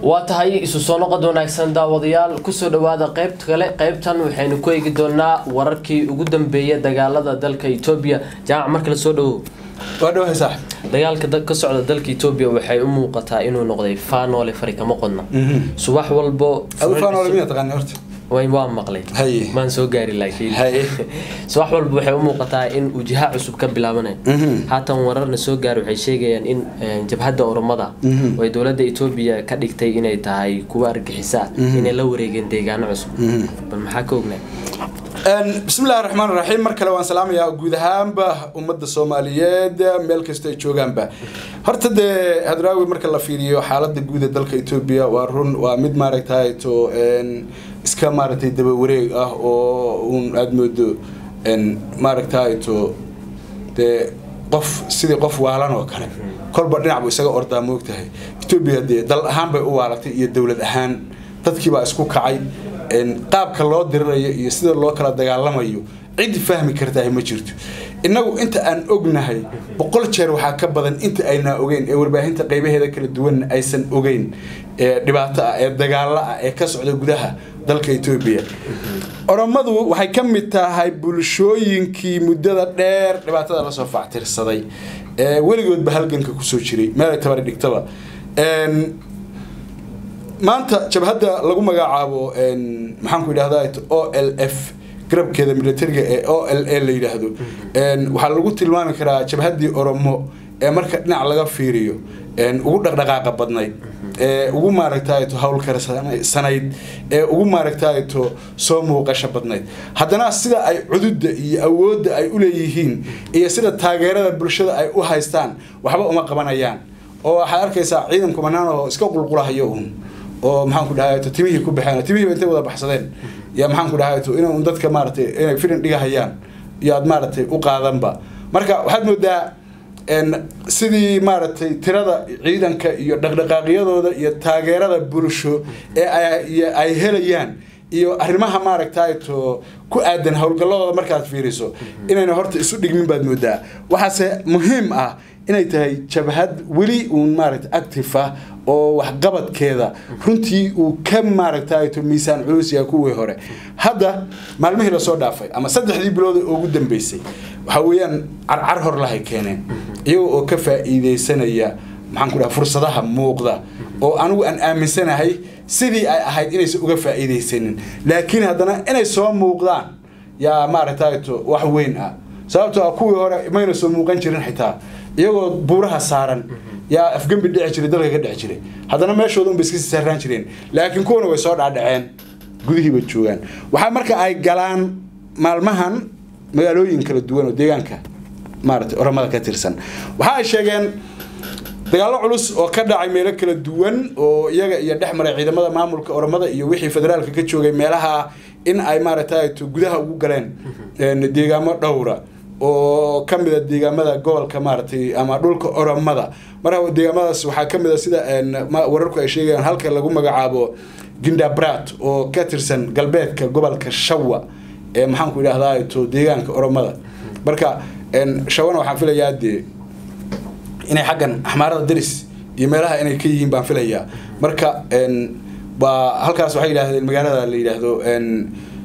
waa tahay isu soo noqod wanaagsan daawadayaal kusoo dhawaada qeybta kale qeybtan waxaynu ku eegi doonaa wararkii ugu dambeeya dagaalada dalka etoobiya jaamac marka la soo dhawow waa dhawahay saaxib dagaalka da- ka socda dalka etoobiya waxay u muuqataa inuu noqday faanoole fari kama qodna subax walbo adu faanoole miyaa taqaani horta way waa maqlay Haye. maan soo gaari laakiin Haye. subax walba waxay u muuqataa in uu jiha cusub ka bilaabanayo haatan wararna soo gaar waxay sheegayaan in eh, jabhadda oromada oo ay dowladda etoobiya ka dhigtay inay tahay kuwa argixisa inay la wareegeen deegaano cusub bal maxaa ka ognaa bismillahi raxmaan raxiim mar kale waan salaamayaa guud ahaanba ummadda soomaaliyeed meel kasta ay joogaanba horta dee hadraawi marka la fiiriyo xaalada guud ee dalka etoobiya waa run waa mid maaragtay to een, iska maaragtay daba wareeg ah oo uun aada moodo een, maaragtay to dee qof sidii qof waalan oo kale kolba dhinac buu isaga ordaa moogtahay etoobiya dee dal ahaan bay u waalatay iyo dowlad ahaan dadkii baa isku kacay een, qaabka loo dirirayo iyo sida loo kala dagaalamayo cid fahmi kartahay ma jirto innagu inta aan ognahay boqol jeer waxaa ka badan inta aynaa ogeyn ee warbaahinta qaybaheeda kala duwan aysan ogeyn ee dhibaato ah ee dagaalo ah ee ka socda gudaha dalka etoobiya oromadu waxay ka mid tahay bulshooyinkii muddada dheer dhibaatada lasoo factirsaday ee weligoodba halganka kusoo jiray meel ay tabari dhigtaba Een, maanta jabhadda lagu magacaabo een, maxaan ku idhahdaa o l f garabkeeda militariga ee o l a la yidhaahdo Een, waxaa lagu tilmaami karaa jabhaddii oromo ee marka dhinac laga fiiriyo een, ugu dhaqdhaqaaqa badnayd ee ugu maaragtayto howlkarsanayd ee ugu maaragtayto soo muuqasho badnayd haddana sida ay cududda iyo awoodda ay uleeyihiin iyo sida taageerada bulshada ay u haystaan waxba uma qabanayaan oo waxaad arkaysaa ciidan kumanaan oo iska qulqulahayo uun oo maxaan ku dhahay timihii ku baxeen timihiiba intay wada baxsadeen ya maxaan ku dhahay in un dadka maaragtay inay filin dhigahayaan iyo aad maaragtay u qaadanba marka waxaad moodaa een, sidii maaragtay tirada ciidanka iyo dhaqdhaqaaqyadooda iyo taageerada bulsho ee ay- iyo ay helayaan iyo arrimaha maaragtay to ku aadan howlgalladooda markaad fiiriso inayna horta isu dhigmin baad moodaa waxaase muhiim ah inay tahay jabhad weli uun maaragta active ah oo waxqabadkeeda runtii uu ka maaragtay to miisaan culus yahay kuwii hore hadda maalmihii lasoo dhaafay ama saddexdii bilood ee ugu dambeysay waxa weeyaan carcar hor lahay keeneen iyaga oo ka faa'iideysanaya maxaan ku dhaha fursadaha muuqda oo anigu aan aaminsanahay sidii ay ahayd inaysan uga faa'iideysanin laakiin haddana inay soo muuqdaan yaa maaragtay to wax weyn ah sababtoo ah kuwii hore mayna soo muuqan jirin xitaa iyagoo buuraha saaran yaa afgembi dhici jiray dalka ka dhici jiray haddana meeshooda unba iska sii saaraan jireen laakiin kuwana way soo dhaadhaceen gudihiiba joogaan waxaa marka ay galaan maalmahan magaalooyin kala duwan oo deegaanka maaragtay oramada ka tirsan waxa ay sheegeen dagaallo culus oo ka dhacay meelo kala duwan oo iyaga iyo dhex maray ciidamada maamulka oramada iyo wixii federaalka ka joogay meelaha in ay maaragtay to gudaha ugu galeen een, deegaamo dhowra oo ka mid a deegaamada gobolka maaragtay ama dhulka oromada marka deegaamadaas waxaa ka mid a sida een, ma- wararku ay sheegayaan halka lagu magacaabo gindabrat oo ka tirsan galbeedka gobolka shawa ee maxaan ku idhahdaa to deegaanka oromada marka een, shawana waxaan filayaa dee inay xaggan axmaarada daris iyo meelaha inay ka yihiin baan filayaa marka een, baa halkaas waxay yidhaahdeen magaalada la yidhaahdo een,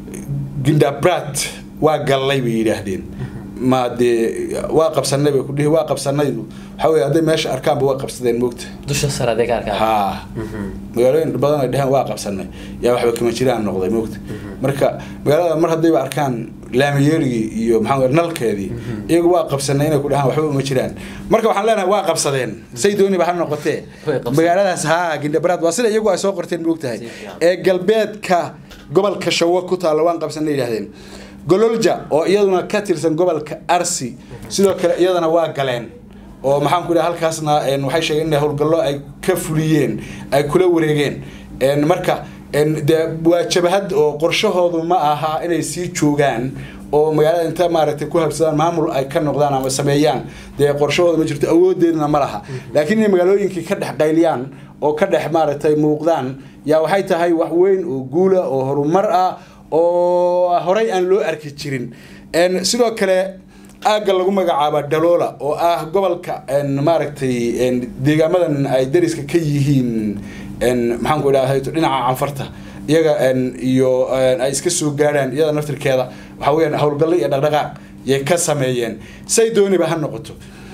gindabrat waa gallay bay yidhaahdeen ma dee waa qabsanay bay kudhihi waa qabsanaydu waxaa weye hadday meesha arkaanba waa qabsadeen moogta dusha sare adeeg arkaa ha magaalooyin badan ay dheheen waa qabsanay yaa waxba kama jiraan noqday moogta marka magaalada mar haddayba arkaan laamiyeerigii iyo maxaa weye nalkeedii iyagu waa qabsanay inay ku dhahaan waxba uma jiraan marka waxaan leenahay waa qabsadeen say dooniba ha noqotee Way qabsadeen. magaaladaas ha gindhabraad waa sida iyagu ay soo qorteen moogtahay Si fiican. ee galbeedka gobolka shawo ku taalla waan qabsanay yidhahdeen gololja oo iyaduna ka tirsan gobolka arsi sidoo kale iyadana waa galeen oo maxaan ku dhaha halkaasna een, waxay sheegeen in howlgallo ay ka fuliyeen ay kula wareegeen een, marka een, dee waa jabahad oo qorshahoodu ma aha inay sii joogaan oo magaalada inta maaragtay ku habsadaan maamul ay ka noqdaan ama sameeyaan dee qorshahooda ma jirto awoodeedna ma laha laakiin inay magaalooyinkii ka dhex qayliyaan oo ka dhex maaragtay muuqdaan yaa waxay tahay wax weyn oo guula oo horumar ah oo horey aan loo arki jirin Een, sidoo kale aagga lagu magacaaba daloola oo ah gobolka een, maaragtay een, deegaamadan ay dariska ka yihiin maxaan ku idhahda dhinaca canfarta iyaga iyo ay iska soo gaadhaan iyada naftirkeeda waxa weyaan howlgallo iyo dhaqdhaqaaq yay ka sameeyeen say dooniba ha noqoto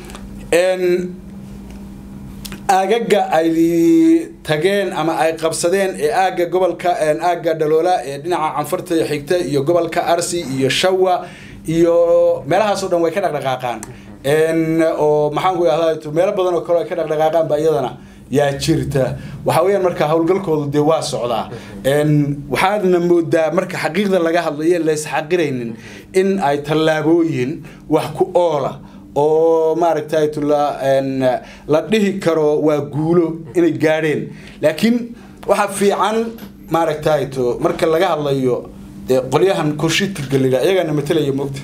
aagaga ay tageen ama ay qabsadeen ee aagga gobolka aagga dhaloola ee dhinaca canfarta xigta iyo gobolka arsi iyo shawa iyo meelahaas o dhan way ka dhaqdhaqaaqaan oo maxaan ku idhahda meelo badan oo kale ay ka dhaqdhaqaaqaan ba iyadana yaa jirta waxa weyaan marka howlgalkoodu dee waa socdaa waxaadna moodaa marka xaqiiqda laga hadlayo laysxaqiraynin in ay tallaabooyin wax ku oola oo maaragtay la dhihi karo waa guulo inay gaadheen laakiin waxaa fiican maaragtay to marka laga hadlayo dee qolyahan kushitiga la yidhaha iyagaana matalaya moogta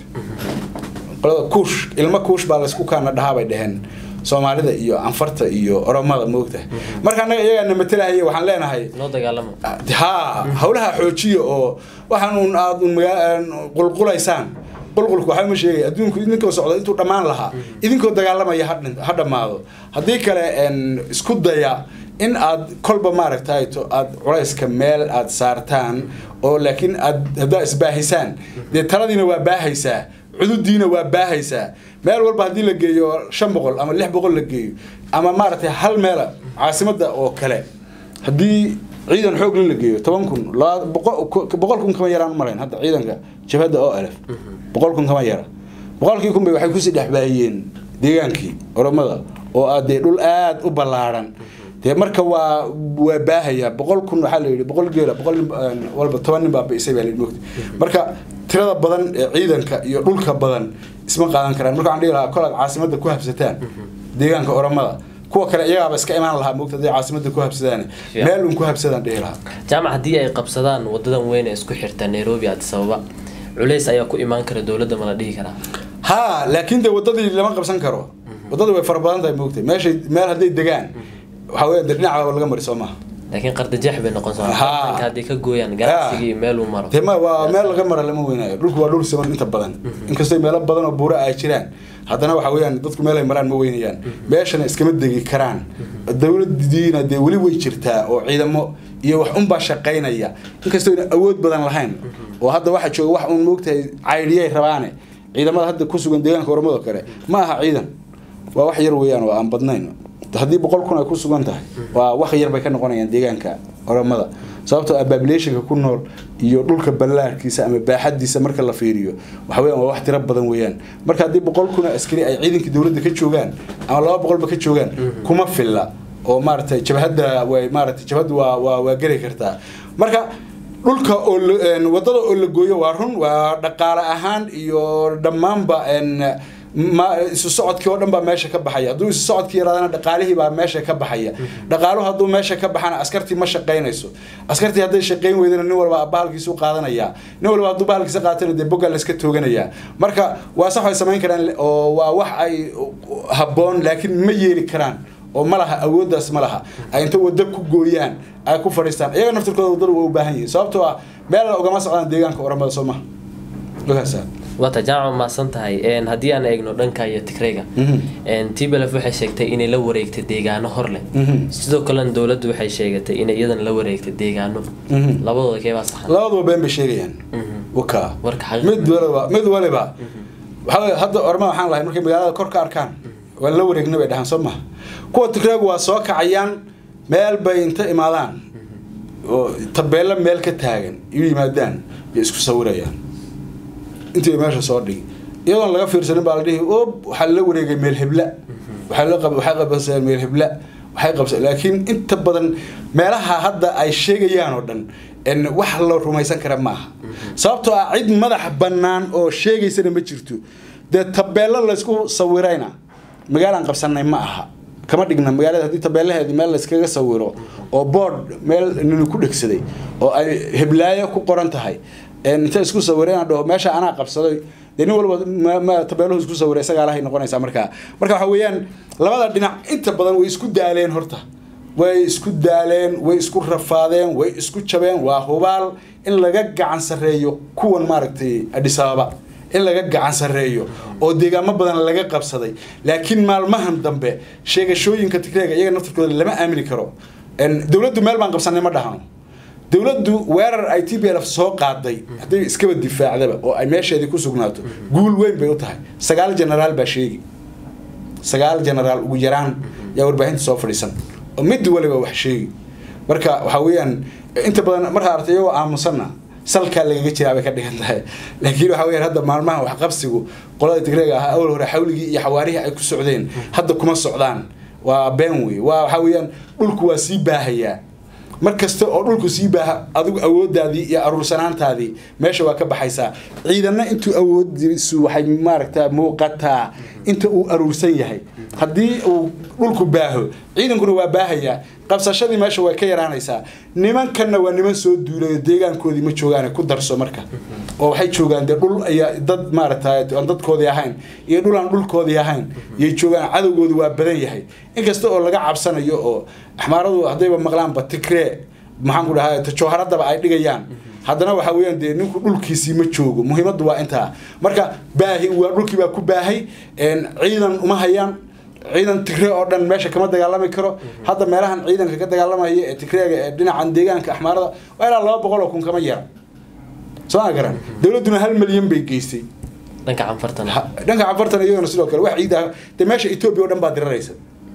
qolada kuush ilmo kuush baa laysku kaana dhahaa bay dheheen soomaalida iyo anfarta iyo oromada moogta marka annaga iyagaana matalahaya waxaan leenahay noo dagaalamo ha howlaha xoojiya oo waxaan aad qulqulaysaan qulqulku waxaa ma sheegay adduunku idinkoo socda intuu dhammaan lahaa idinkoo dagaalamaya ha dhammaado haddii kale isku daya in aad kolba maaragtay to aad culayska meel aad saartaan oo laakiin aad haddaa isbaahisaan dee taladiina waa baahaysaa cududiina waa baahaysaa meel walba haddii la geeyo shan boqol ama lix boqol la geeyo ama maaragtay hal meela caasimada oo kale haddii ciidan xoog la geeyo toban kun boqol kun kama yaraan umalayn hadda ciidanka jabhadda o lf boqol kun kama yara boqolkii kun bay waxay kusii dhexbaahiyeen deegaankii oromada oo ah dee dhul aada u ballaadhan dee marka waa waa baahaya boqol kun waxaa la yidhi boqol geela boqol nin walba toban nin baa biisay baa la yidhi mogta marka tirada badan ee ciidanka iyo dhulka badan isma qaadan karaan marka waxaan dhihi lahaa kol aad caasimadda ku habsataan deegaanka oromada kuwa kale iyagaaba iska imaan lahaa mogta hadday caasimadda ku habsadaan meel un ku habsadaan dhihi lahaa jaamac haddii ay qabsadaan wadadan weyn ee isku xirta nairobi addis ababa culays ayaa ku imaan kara dowladda ma la dhihi karaa ha laakiin dee wadadii lama qabsan karo wadada way fara badan tahay moogtay meeshay meel hadday degaan waxaa weya de dhinaca laga mari soo maaha laakiin qardajeex bay noqon Ha. soonka haddii ka gooyaan ganacsigii meel uu maro dee ma waa meel laga mara lama weynaayo dhulku waa dhul siman inta badan inkastoo meelo badan oo buura ay jiraan haddana waxa weeyaan dadku meel ay maraan ma weynayaan meeshana iskama degi karaan dowladiina dee weli way jirtaa oo ciidamo iyo wax unbaa shaqaynaya inkastoo ayna awood badan lahayn oo hadda waxa jooga wax uun moogtahay caydhiyay rabaane ciidamada hadda ku sugan deegaanka oromado kale ma aha ciidan waa wax yar weeyaan oo aan badnayn haddii boqol kun ay ku sugan tahay waa wax yar bay ka noqonayaan deegaanka oromada sababtoo ah populationka ku nool iyo dhulka ballaarkiisa ama baaxadiisa marka la fiiriyo waxa weeyaan waa wax tiro badan weeyaan marka haddii boqol kun oo askari ay ciidankii dowladda ka joogaan ama laba boqolba ka joogaan kuma filla oo maaragtay jabhadda way maaragtay jabhadda waa waa waa geli kartaa marka dhulka oo la- een, wadada oo la gooyo waa run waa dhaqaale ahaan iyo dhammaanba een, ma isu socodkii oo dhan baa meesha ka baxaya hadduu isu socodkii yaraadana dhaqaalihii baa meesha ka baxaya dhaqaaluhu hadduu meesha ka baxana askartii ma shaqaynayso askartii hadday shaqayn weydana nin walba bahalkiisu qaadanaya nin walba hadduu bahalkiisa qaatana dee bogga layska tooganaya marka waa sax way samayn karaan oo waa wax ay habboon laakiin ma yeeli karaan oo ma laha awooddaas ma laha ay inta waddo ku gooyaan ay ku fadhiistaan iyaga naftirkooda waddada waa u baahan yihiin sababtoo ah meel ugama socdaan deegaanka oramada soo maha ogaasa waata jaamac maasan tahay een, haddii aan eegno dhanka iyo tigrayga tblf waxay sheegtay inay la wareegtay deegaano hor leh sidoo kalena dowladdu waxay sheegatay inay iyadan la wareegtay deegaano labadooda keebaa saxan labaduba been bay sheegayaan waka Warka xaqiiqda. mid waliba mid waliba waxaa weeye hadda orma waxaan lahay markay magaalada kor ka arkaan waa la wareegna bay dhahaan soo maha kuwa tigraagu waa soo kacayaan meel bay inta imaadaan oo tabeelo meel ka taagan iyu yimaadaan bay isku sawirayaan intii ay meesha soo dhigi iyadoon laga fiirsanin baa la dhihi ob waxaa la wareegay meel hebla waxaa la qab waxay qabsadeen meel hebla waxay qabsadeen laakiin inta badan meelaha hadda ay sheegayaan oo dhan en wax la rumaysan kara maaha sababtoo ah cid madax bannaan oo sheegaysana ma jirto dee tabeelo laysku sawirayna magaalaan qabsanay ma aha kama dhigna magaalada haddii tabeelaheedi meel layskaga sawiro oo board meel nini ku dhegsaday oo ay heblaayo ku qoran tahay een inta isku sawireen dhaho meesha anaa qabsaday dee nin walba ma- ma tabeeluhu isku sawiray isagaa lahay noqonaysaa markaa marka waxa weeyaan labada dhinac inta badan way isku daaleen horta way isku daaleen way isku rafaadeen way isku jabeen waa hubaal in laga gacan sarreeyo kuwan maaragtay Addis Ababa in laga gacan sarreeyo oo deegaamo badan laga qabsaday laakiin maalmahan dambe sheegashooyinka tigreega iyaga naftirkooda lama aamini karo dowladdu meel baan qabsanay ma dhahano dowladdu weerar ay t b l f soo qaaday hadday iskaba difaacdaba oo ay meesheedii ku sugnaato guul weyn bay u tahay sagaal generaal baa sheegi sagaal generaal ugu yaraan yaa warbaahinta soo fadhiisan oo mid waliba wax sheegi marka waxaa weeyaan inta badan markaa artay iyagoo aamusanna salkaa lagaga jiraa bay ka dhigan tahay laakiin waxaa weyaan hadda maalmaha waxqabsigu qolada tigreega ahaa awal hore xawligii iyo xawaarihii ay ku socdeen hadda kuma socdaan waa been wey waa waxaa weeyaan dhulku waa sii baahayaa mar kasta oo dhulku sii baaha adigu awoodaadii iyo aruursanaantaadii meesha waa ka baxaysaa ciidanna intuu awoodiisu waxay maaragta muuqataa inta uu aruursan yahay haddii uu dhulku baaho ciidankuna waa baahayaa qabsashadii meesha way ka yaraanaysaa nimankanna waa niman soo duulayo deegaankoodii ma joogaan ku darso marka oo waxay joogaan dee dhul ayaa dad maaragta aan dadkoodii ahayn iyo dhul aan dhulkoodii ahayn iyay joogaan cadowgoodu waa badan yahay inkasta oo laga cabsanayo oo axmaaradu haddayba maqlaanba tigree maxaan ku dhahaa tajooharadaba ay dhigayaan haddana waxa weeyaan dee ninku dhulkiisii ma joogo muhiimaddu waa intaa marka baahi waa dhulkii baa ku baahay ciidan uma hayaan ciidan tigree oo dhan meesha kama dagaalami karo hadda meelahan ciidanka ka dagaalamaya ee tigreega ee dhinacan deegaanka axmaarada waa ilaa laba boqol oo kun kama yara soo ma garan dowladduna hal milyan bay geystay dhanka canfartana dhanka canfartana iyagana sidoo kale wax ciida dee meesha etoobiya oo dhan baa diraraysa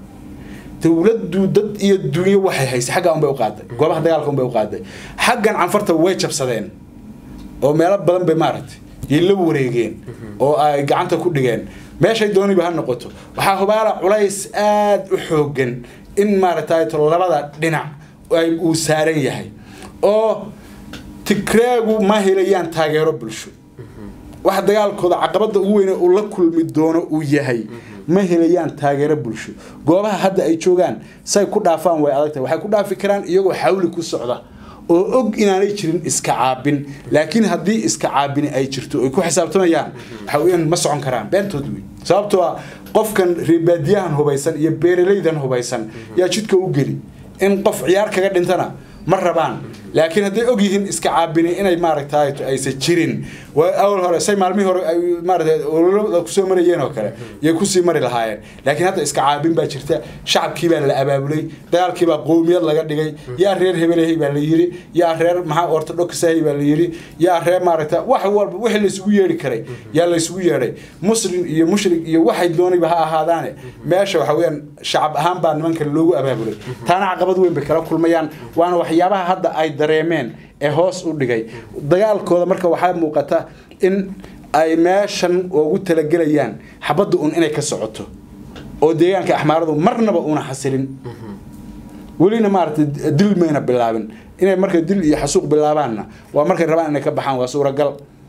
dowladdu dad iyo dunyo waxay haysay xagga unbay u qaaday goobaha dagaalka unbay u qaaday xaggan canfarta way jabsadeen oo meelo badan bay maaragtay yay la wareegeen oo ay gacanta ku dhigeen meeshay dooniba ha noqoto waxaa hubaala culays aada u xoogan in maaragtay labada dhinac ay uu saaran yahay oo tigreegu ma helayaan taageero bulsho waxa dagaalkooda caqabada ugu weyne uu la kulmi doono uu yahay ma helayaan taageero bulsho goobaha hadda ay joogaan say ku dhaafaan way adag tahay waxay ku dhaafi karaan iyagoo xawli ku socda oo og inaanay jirin iska caabin laakiin haddii iska caabini ay jirto ay ku xisaabtamayaan waxa weeyaan ma socon karaan beentood wey sababtoo ah qofkan reebaadiyahan hubaysan iyo beeralaydan hubaysan yaa jidka u geli in qof ciyaar kaga dhintana ma rabaan laakiin hadday og yihiin iska caabini inay maaragtay aysan jirin awal hore say maalmihii hore ay maaragtay ololada kusoo marayeen oo kale yay kusii mari lahaayeen laakiin hadda iska caabin baa jirta shacabkii baa la abaabulay dagaalkii baa qowmiyad laga dhigay yaa reer hebelahay baa la yiri yaa reer maxaa ortodoksahay baa la yiri yaa reer maaragta wax walba wixii la isugu yeedhi karay yaa la isugu yeedhay muslim iyo mushrik iyo waxay doonayba ha ahaadaane meesha waxa weeyaan shacab ahaan baa nimankan loogu abaabulay taana caqabad weyn bay kala kulmayaan waana waxyaabaha hadda ay dareemeen ee hoos u dhigay dagaalkooda marka waxaa muuqata in ay meeshan ugu talagelayaan xabadda un inay ka socoto oo deegaanka axmaaradu marnaba una xasilin welina maaragtay dil mayna bilaabin inay marka dil iyo xasuuq bilaabaanna waa markay rabaan inay ka baxaan waa suuragal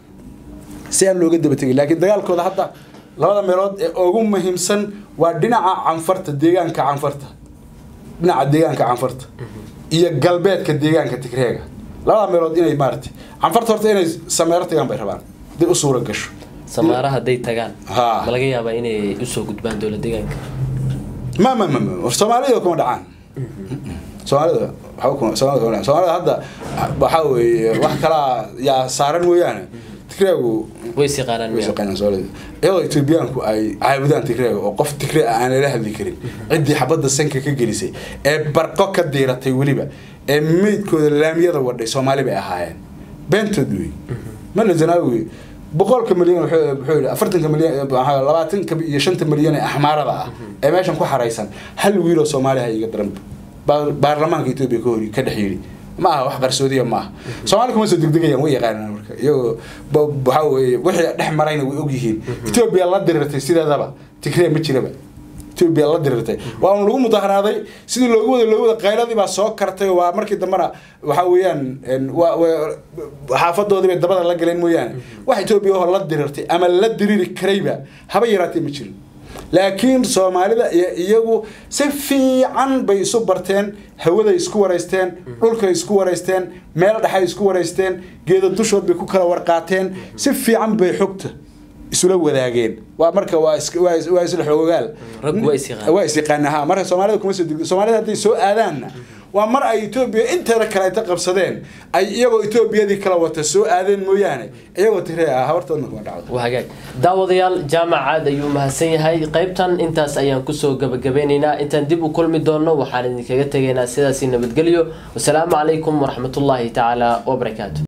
si aan looga daba tegin laakiin dagaalkooda hadda labada meelood ee ugu muhiimsan waa dhinaca canfarta deegaanka canfarta dhinaca deegaanka canfarta iyo galbeedka deegaanka tigreega labada meelood inay maaragtay canfarta horta inay sameero tagaan bay rabaan haday u suura gasho samaara hadday tagaan Ha. ma laga yaabaa inay usoo gudbaan dowlad deegaanka ma ma ma ma war soomaalida kuma dhacaan soomaalida waxba kuma soomaalida kuma dhacaan soomaalida hadda waxaa weeye wax kalaa yaa saaran mooyaane tigreegu way is yaqaanaan way miya shaqeynayaan soomaalida iyadoo etoobiyaanku ay caabudaan tigreega oo qof tigree ah aan lala hadli karin ciddii xabadda sanka ka gelisay ee barqo ka diiratay weliba ee meydkooda laamiyada wadhay soomaali bay ahaayeen beentood wey mala zanaawi boqolka milyan wuxuu wuxuu yidhi afartanka milyan maxaa labaatanka iyo shanta milyan ee axmaarada ah ee meeshan ku xaraysan hal wiiloo soomaaliha iga daran baa- baarlamaanka etoobiya ka hori ka dhex yidhi ma aha wax qarsoodiya ma aha soomaali kuma soo degdegayaan way yaqaanaan marka iyagoo ba- waxaa weeye wixii dhex marayna way ogyihiin etoobiya la dirirtay sideedaba tigree ma jiraba etoobiya la dirirtay waa un lagu mudaharaaday sidii loogu wada loogu wada qayladii baa soo kartay waa markii dambena waxaa weeyaan en, waa- waa- xaafadoodii bay dabada la galeen mooyaane wax etoobiya oo la dirirtay ama la diriri karayba haba yaraatee ma jirin laakiin soomaalida iyo iyagu si fiican bay isu barteen hawaday isku waraysteen dhulkay isku waraysteen meel dhexay isku waraysteen geeda dushood bay ku kala warqaateen si fiican bay xogta isula wadaageen waa marka waa is- waa is- waa isla xoogaal Raggu waa is yaqaanaan. waa is yaqaanaa ha marka soomaalida kuma soo degdo soomaalida hadday soo aadaanna waa mar ay etoobiya inteeda kale inta qabsadeen ay iyagoo etoobiyadii kala wata soo aadeen mooyaane iyagoo tiree ah habartoodna kuma dhacdo waa hagaag daawadayaal jaamac aad ayuu mahadsan yahay qaybtan intaas ayaan kusoo gabagabeynaynaa intaan dib u kulmi doonno waxaan idinkaga tegaynaa sidaasi nabadgelyo wasalaamu calaykum waraxmatullaahi tacaala wabarakaatu